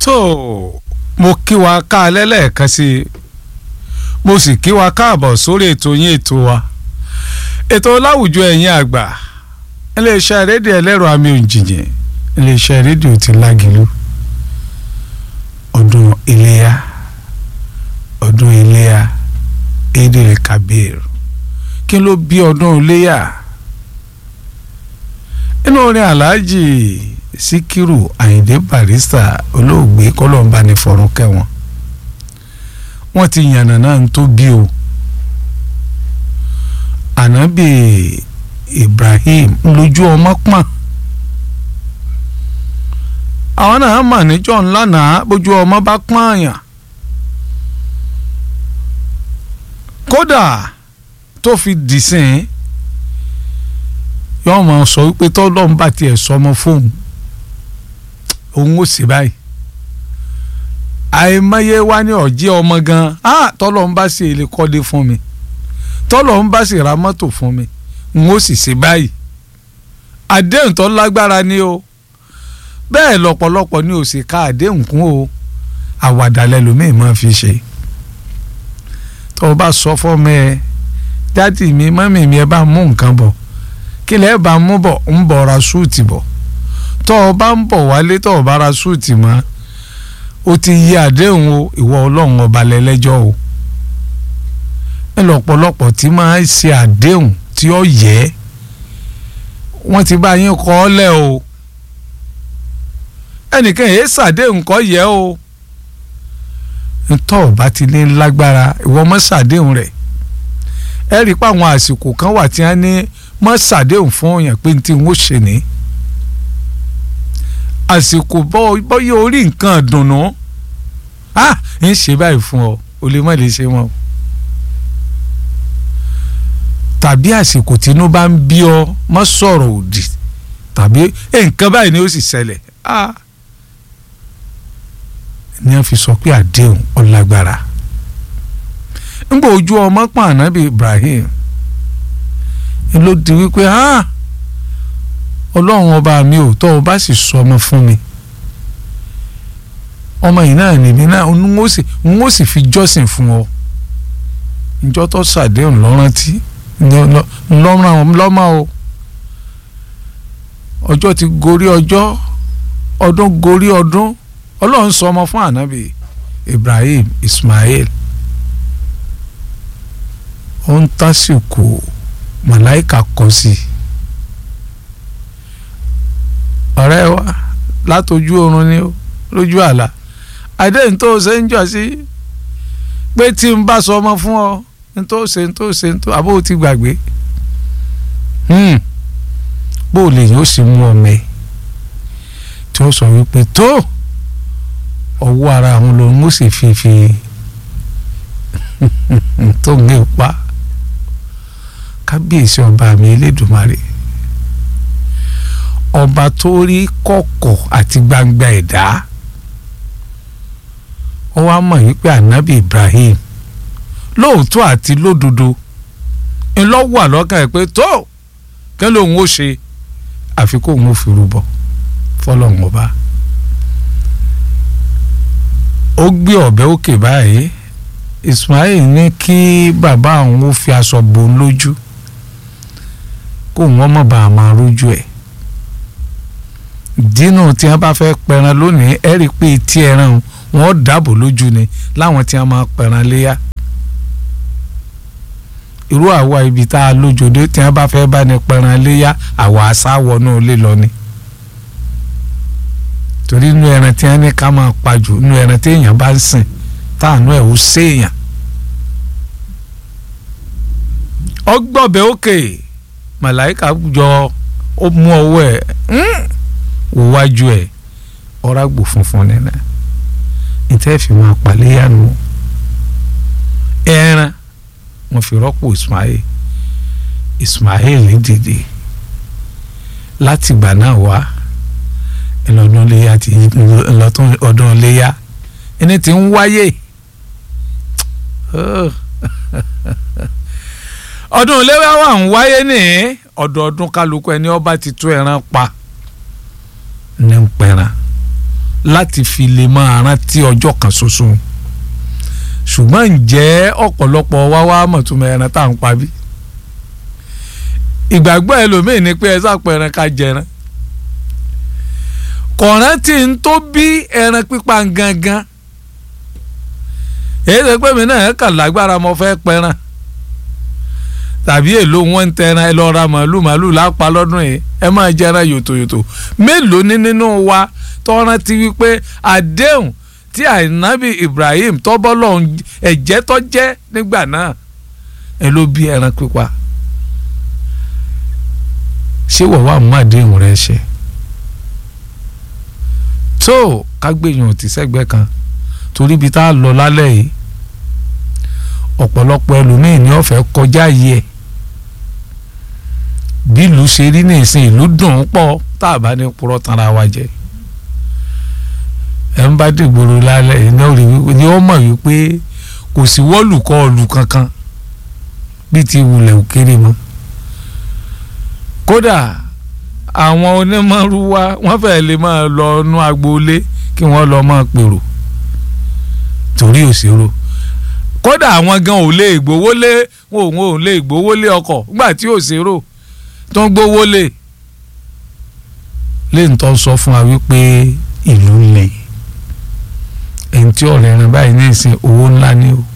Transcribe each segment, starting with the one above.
tó mo kí wa ká lẹ́lẹ́ẹ̀kan sí i mo sì kí wa káàbọ̀ sórí ètò yín ètò wa ètò láwùjọ ẹ̀yin àgbà iléeṣẹ́ rédíò ẹlẹ́rọ àmì òjìjìn iléeṣẹ́ rédíò ti lágìlú ọdún iléyà ọdún iléyà Eid Kabir kí ló bí ọdún iléyà inú orin aláàjì síkírù àyìndé barista olóògbé kọlọmbà ní fọrún kẹwọn wọ́n ti yànnà náà ń tó bí o ànábì ibrahim lójú ọmọ pọ́n àwọn náà mà níjọ́ ńlá náà bójú ọmọ bá pọ́n àyàn kódà tó fi dìsìn yọọ máa sọ wípé tọ́lọ́run bá tiẹ̀ sọmọ fóun òun ò sí báyìí àìmọye wá ní ọ̀jẹ́ ọmọ gan ah tọ́lọ́run bá sì èlé kọ́dé fún mi tọ́lọ́run bá sì ra mọ́tò fún mi n ó sì ṣe báyìí àdéhùn tó lágbára ni o bẹ́ẹ̀ lọ́pọ̀lọpọ̀ ni ò sì ka àdéhùn kún o àwàdà lẹ́lòmíì máa fi ṣe tó o bá sọ fọ́mọ ẹ dádì mi mọ́mì mi ẹ bá mú nǹkan bọ̀ kí lẹ́ẹ̀ bá mú bọ̀ ń bọ̀ ra súùtì bọ̀ tọ́ ọ bá ń bọ̀ wálé tọ́ ọ bá ra súùtì mọ́ o ti yí àdéhùn o ìwọ ọlọ́run ọba lẹ́lẹ́jọ́ o ẹ lọ́pọ̀lọpọ̀ tí máa ń ṣe àdéhùn tí ó yẹ wọ́n ti bá yín kọ́ ọ lẹ̀ o ẹnìkan èyí ṣàdéhùn kọ́ yẹ o ntọ́ ọba ti ní lágbára ìwọ mọ́ ṣàdéhùn rẹ̀ ẹ rí i pé àwọn àsìkò kan wà tí wọ́n ní mọ́ ṣàdéhùn fún òyìn pé tí wọ́n ṣe ní àsìkò bọ́yọ̀ orí nǹkan dùnnú ah ń ṣe báyìí fún ọ o lè má lè ṣe wọn o tàbí àsìkò tínú bá ń bí ọ mọ́ sọ̀rọ̀ òdì tàbí nǹkan báyìí ni ó sì ṣẹlẹ̀ ah ni wọ́n fi sọ pé àdéhùn ọlágbára ńgbà ojú ọmọ pọ́n ànábì Ibrahim ló di wípé ah ọlọ́run ọba mi ò tọ́ ọ bá sì sọ ọmọ fún mi ọmọ yìí náà nìbí náà n ó sì fi jọ́sìn fún ọ ìjọ tó ṣàdéhùn lọ́rántí lọ́mọ o ọjọ́ ti gorí ọjọ́ ọdún gorí ọdún ọlọ́run sọ ọmọ fún ànábì Ibrahim Ismail ó ń tásìkò màláìka kọ sí i ọ̀rẹ́ wa látọjú oorun ni ó lójú àlá àdéhùn tó ṣe ń jọ sí pé tí n bá sọ ọmọ fún ọ n tó ṣe n tó ṣe n tó àbó ti gbàgbé bó o lè yóò sì mú ọmọ ẹ tí ó sọ wípé tó ọwọ́ ara àwọn lòun ó sì fi fi tó ń gbé pa kábíyèsí ọba mi elédùnmarè ọba tó rí kọ̀kọ̀ àti gbangba ẹ̀dá ó wá mọ̀ wípé ànábì Ibrahim lóòótọ́ àti lódodo ńlọ́wọ́ àlọ́kàn ẹ̀ pé tó kẹ́ lóun ó ṣe àfi kóun ó fi rúbọ fọlọ́run ọba ó gbé ọ̀bẹ òkè báyìí Ismail ní kí bàbá àwọn ó fi aṣọ bò ń lójú kóun ọmọ bá a máa rójú ẹ̀ dínú tí wọn bá fẹ́ pẹran lónìí ẹ rí i pé tí ẹran wọn dàbò lójú ni láwọn tí wọn máa pẹran léyà irú àwa ibi tá a lójoojú tí wọn bá fẹ́ bá ní pẹran léyà àwa àṣà wọnú ilé lọ ni torí inú ẹran tí wọn ní ká máa pajù inú ẹran tí èèyàn bá ń sìn táànú ẹ̀ ó séèyàn ọgbọ̀bẹ òkè màláìka jọ ó mú ọwọ́ ẹ̀ wájú ẹ ọ̀rágbò funfun nínú ìtẹ́ fi máa pàléyànú ẹran wọn fi rọ́pò Ismail Ismail dìde láti ìgbà náà wá ìlọ́dún léyà ti ìlọ́tún ọdún léyà ẹni tí ń wáyé ọdún léyà wà ń wáyé ní ọdọọdún kálukú ẹni ọba ti tó ẹran pa ní ń pẹran láti fi lè máa rántí ọjọ́ kan ṣoṣo ṣùgbọ́n ǹjẹ́ ọ̀pọ̀lọpọ̀ wá wá mọ̀túnmọ̀ ẹran tá à ń pa bí ìgbàgbọ́ ẹlòmíì ni pé ẹ sápò ẹran ká jẹran kọ̀ọ̀rán tí ń tó bí ẹran pípa gangan èyí ṣe pé mi náà kàn lágbára mo fẹ́ pẹran tàbí èlò wọn ń tẹran ẹ lọ ra màálù màálù lápá lọ́dún yìí ẹ máa jẹran yòtòyòtò mélòó ní nínú wa tọ́ran ti wípé àdéhùn tí ànábì Ibrahim tọ́bọ́lọ́ ẹ̀jẹ̀ tó jẹ́ nígbà náà ẹ ló bí ẹran pípa ṣé wọ́n wà mú àdéhùn rẹ ṣe tó kágbéyàn ti sẹ́gbẹ́ kan torí ibi tá a lọ lálẹ́ yìí ọ̀pọ̀lọpọ̀ ẹlòmíín ní ọ̀fẹ́ kọjá yìí ẹ̀ bí ìlú ṣe rí ní ìsìn ìlú dùn ún pọ̀ tá a bá ní purọ́ tanra wa jẹ ẹ̀ ń bá dìgbòrò lálẹ́ yìí náà rí wípé ni ó mọ̀ wípé kò sí wọ́ọ̀lùkọ́ ọ̀lù kankan bí ti wulẹ̀ òkèrè mọ́ kódà àwọn onímọ̀rúwá wọ́n fẹ́ẹ́ lè máa lọ inú agboolé kí wọ́n lọ máa pèrò torí òṣèrò kódà àwọn gan ò lè gbowó lé wọn ò lè gbowó lé ọkọ̀ nígbà tí òṣèrò tó ń gbowó lé lẹ́yìn tó sọ fún wa wípé ìlú lè ẹni tí ọ̀rẹ́ rẹ báyìí ní ìsìn owó ńlá ni o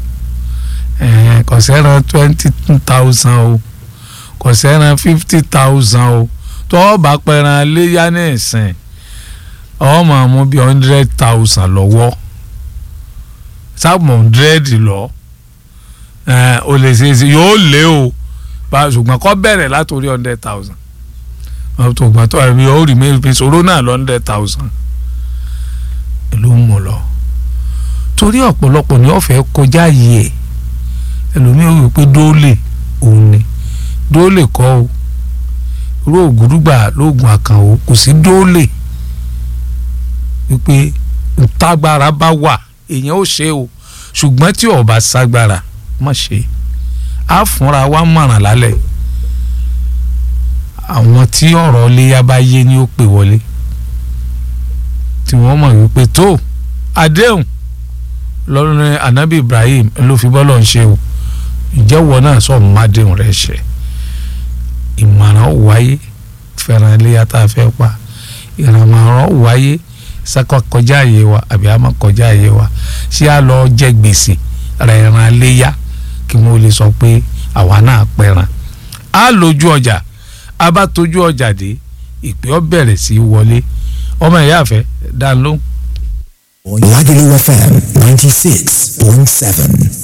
kò sẹ́ran twenty thousand o kò sẹ́ran fifty thousand o tó o bá pẹran léyà ní ìsìn ọ máa mú bí hundred thousand lọ́wọ́ sáàmù hundred lọ o lè ṣe é ṣe yóò lé o ṣùgbọ́n kọ́ bẹ̀rẹ̀ látòrí hundred thousand ọ̀tọ̀gbọ́n tó ẹ̀mí ó rí mi ìṣòro náà lọ hundred thousand ló ń mú lọ torí ọ̀pọ̀lọpọ̀ ní ọ̀fẹ́ kọjá yìí ẹ̀ ẹlòmíràn wí pé dóòlè òun ni dóòlè kọ́ o irú ògùrúgbà lóògùn àkànwò kò sí dóòlè wípé ntágbára bá wà èèyàn ó ṣe o ṣùgbọ́n tí ó bá ságbára má ṣe á fúnra wa mọ̀ràn lálẹ́ àwọn tí ọ̀rọ̀ léyà bá yé ni ó pè wọlé tí wọ́n mọ̀ wípé tó àdéhùn lọ́rùn anabi Ibrahim ló fi bọ́lọ̀ ń ṣe o ìjẹ́wọ́ náà sọ mádéhùn rẹ̀ ṣe ìmọ̀ràn wáyé fẹ́ràn iléyà tá a fẹ́ pa ìrànmọ̀ràn wáyé sákò kọjá àyè wa àbí àmọ́ kọjá àyè wa ṣé a lọ jẹ gbèsè rẹ̀ ràn iléyà kí wọ́n lè sọ pé àwa náà pẹ̀ràn á lójú ọjà a bá tójú ọjà dé ìpè ọ bẹ̀rẹ̀ sí í wọlé ọmọ ìyá àfẹ́ dá lóhùn. Lagelu FM 96.7.